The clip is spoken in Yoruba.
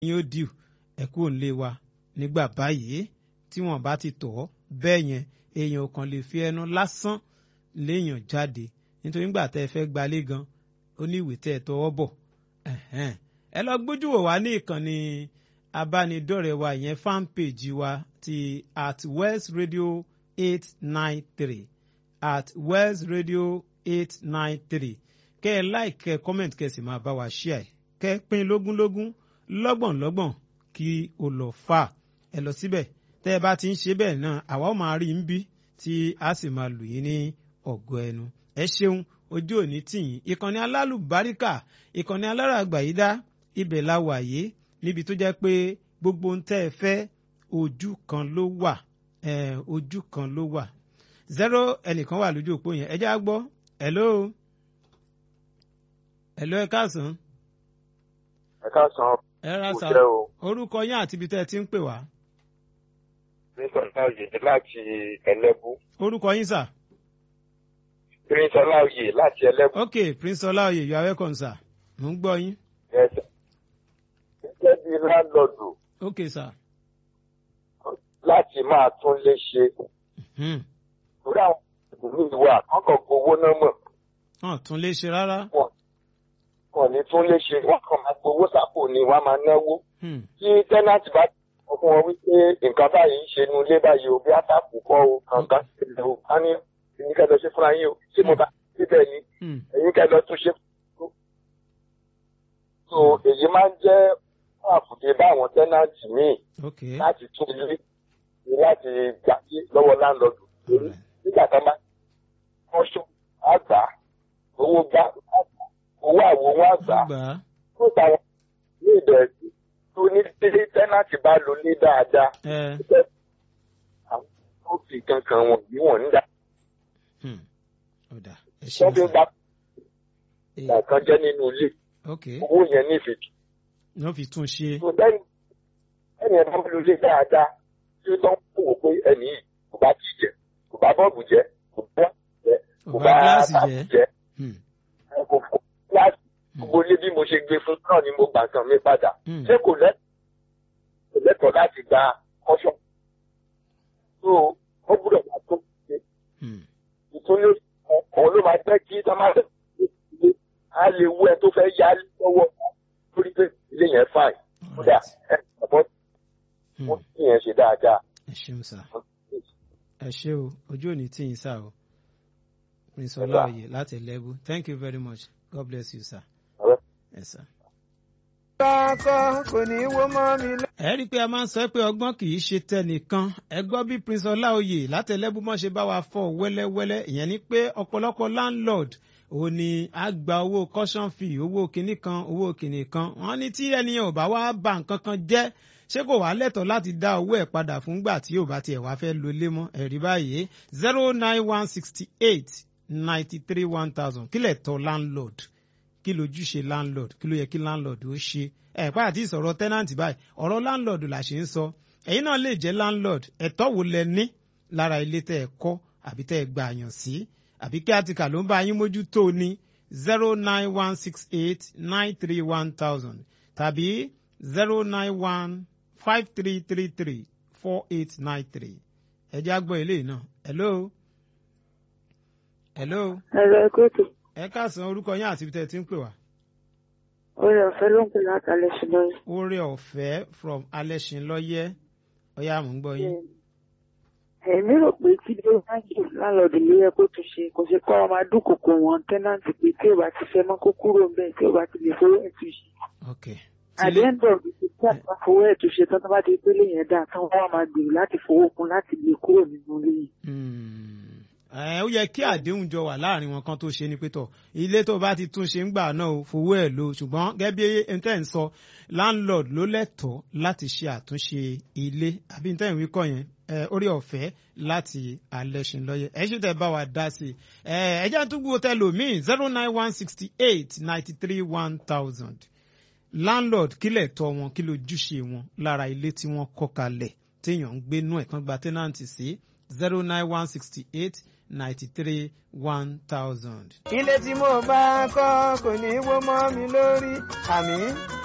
yín ó dìú ẹ kú òǹlé wa nígbà báyìí tí wọ́n bá ti tọ̀ ọ́ bẹ́ẹ̀ yẹn èèyàn kan lè fi ẹnu lásán léèyàn jáde nítorí nígbà tẹ́ ẹ fẹ́ gbalé gan ó ní ìwé tẹ́ ẹ tọwọ́ bọ̀ ẹ lọ gbójú wò wá ní ìkànnì abánidọ́rẹ̀ẹ́ wa ìyẹn fan page wa ti at West Radio eight nine three at West Radio eight nine three kẹ́ ẹ like kẹ́ ẹ comment kẹ́ ẹ sì máa bá wa share kẹ́ ẹ pín lógúnlógún lọ́gbọ̀nlọ́gbọ̀n kí o lọ fà ẹ lọ síbẹ̀ tẹ́ ẹ bá ti ń ṣe bẹ́ẹ̀ náà àwa ó máa rí ń bí tí a sì máa lù yín ní ọ̀gọ́ ẹnu ẹ ṣeun ojú òní tìyín ìkànnì alálùbáríkà ìkànnì aláràgbàyídá ibẹ̀ la wà yé níbi tó jẹ́ pé gbogbo ń tẹ́ ẹ fẹ́ ojú kan ló wà ojú kan ló wà zero ẹnìkan wà lójú òpó yẹn ẹ já gbọ́ hello hello ẹ káàsán. ẹ káàsán. ẹ ra sá orúkọ yín àti ibi tẹ́ ẹ ti ń pè wá. prince ọláòyè láti ẹlẹ́bú. orúkọ yín sà. prince ọláòyè láti ẹlẹ́bú. ok prince ọláòyè you are welcome sir mo ń gbọ́ yín. yes sir. gẹ́gẹ́ bí láńlọ́ọ̀dù. ok sir. láti máa tún lé ṣe. torí àwọn ìlú ìwà kọ́kọ́ gbowó náà mọ̀. wọn tún lè ṣe rárá. wọn ní tún lè ṣe wọn kàn máa gbowó sápò ni wọn máa náwó. tí tẹ́nàtì bá sọ fún wọn wípé nǹkan báyìí ń ṣe nu ilé báyìí o bí àtàkù kọ́ o kankan sílẹ̀ o á ní ẹ̀yin kẹ́ lọ ṣe fúnra yín o ṣé mo bá síbẹ̀ ni ẹ̀yin kẹ́ lọ tún ṣe fún so èyí máa ń jẹ́ àfùdé báwọn tẹ́nàtì míì láti tún ilé láti gbà sí lọ́wọ́ láńlọ́ọ̀dù nígbà kan bá wọ́n ṣó àgbà owó gbá owó àwo wọn àgbà tó táwọn ní ìbẹ̀rù tó ní délé tẹ́nàtì bá lò ní dáadáa àwọn tó fi kankan wọn bí wọn ń dà. wọ́n fi ń gba ìgbà kan jẹ́ nínú ilé owó yẹn ní ìfìtì. wọ́n fi tún ṣe. ẹni ẹ̀ bá lò lé dáadáa tí ó tán kó wò pé ẹni yìí kò bá ti jẹ kò bá bọ́ọ̀bù jẹ kò bá jẹ kò bá báàbù jẹ kò fún gíláàsì gbogbo ilé bí mo ṣe gbé fún náà ni mo gbà kan mi padà ṣé kò lẹ́tọ̀ọ́ láti gba kọ́ṣọ́ tó ó gbúdọ̀ máa tó ṣe ìtúnlé ọ̀hún ló máa jẹ́ kí tọ́ máa ṣe á lè wú ẹ tó fẹ́ yá lọ́wọ́ lórí pé ilé yẹn fàì kódà ẹ ọ̀pọ̀ wọ́n sì yẹn ṣe dáadáa. ẹ ṣeun sá ẹ ṣe o ojú ò ní tí yín sá o prince ọláòyè láti ẹlẹ́bù thank you very much god bless you sir. Yes, sir. kò ní wó mọ́ mi lọ. ẹ rí i pé a máa ń sọ pé ọgbọ́n kì í ṣe tẹnìkan ẹ gbọ́ bí prince ọláòyè láti ẹlẹ́bù mọ́ ṣe bá wa fọ́ wẹ́lẹ́wẹ́lẹ́ ìyẹn ni pé ọ̀pọ̀lọpọ̀ landlord ó ní a gba owó caution fee owó kinní kan owó kinní kan wọ́n ní tí ẹnìyàn ò bá wá bà nǹkan kan jẹ́ ṣé kò wá lẹ́tọ̀ọ́ láti dá owó ẹ̀ padà fúngbà tí ò bá tiẹ̀ wá fẹ́ lo ilé mọ́ ẹ̀rí báyìí zero nine one sixty eight ninety three one thousand kílẹ̀ tọ́ landlord kí lójúṣe landlord kí ló yẹ kí landlord ó ṣe ẹ̀ pa àti ìsọ̀rọ̀ tenant báyìí ọ̀rọ̀ landlord là ṣe ń sọ ẹ̀yin náà lè jẹ́ landlord ẹ̀tọ́ wo lẹ ní lára ilé tẹ́ ẹ kọ́ àbí tẹ́ ẹ gbà yàn sí àbí kí àtìkà ló ń bá yín mójútó ní zero nine one six eight nine three one thousand tàbí zero nine one five three three three four eight nine three ẹ jẹ́ àgbọ̀ eléyìí náà hello. hello. ẹ̀rọ ẹ̀kọ́ tó. ẹ káàsán orúkọ yín àti ibi tẹ́ ẹ ti ń pè wá. oore ọ̀fẹ́ ló ń pè láti alẹ́sìn lọ́yẹ́. oore ọ̀fẹ́ from alẹ́sìn lọ́yẹ́ ọ̀yá mò ń gbọ́ yín. èmi rò pé kí ló máa ń jù lálọ́ọ̀dù ló yẹ kó tún ṣe kò ṣe kọ́ ọmọ adúkòkò wọn tẹ́nàntì pé tí ò bá ti fẹ́ mọ́ kó kúrò ń bẹ̀ tí ò bá ti lè fowó ẹ̀ tún ṣe. ok at the end of the day tí àgbà fowó ẹ̀ tún ṣe tán tó bá di pé lèyẹn dáa tán wọ́n á máa gbèrò láti fowó kún láti lè kúrò nínú ilé yìí. ẹ ó yẹ kí àdéhùn jọ wà láàrin wọn kan tó ṣe ni pé tọ ilé tó bá ti tún ṣe ń gbà náà o fowó ẹ̀ lò ṣùgbọ́n gẹ́gẹ́ bí ntẹ́ ń sọ landlord ló lẹ́tọ̀ọ́ láti ṣe àtúnṣe ilé àbí ntẹ́ ìwé kọ́ yẹn orí ọ̀fẹ́ láti alẹ́sìn lọ́yẹ̀ ẹ ṣì tẹ́ bá wa dá sí i ẹ jẹ́ àtúgbò tẹlòmíì zero nine one sixty eight ninety three one thousand landlord kílẹ̀ tọ́ wọn kí lójúṣe wọn lára ilé tí wọ́n kọ́ kalẹ̀ téèyàn ń gbénú ẹ̀ kan gba tẹ́nàntì sí zero nine one sixty eight ninety three one thousand. ilé tí mo bá kọ́ kò ní wó mọ́ mi lórí àmì.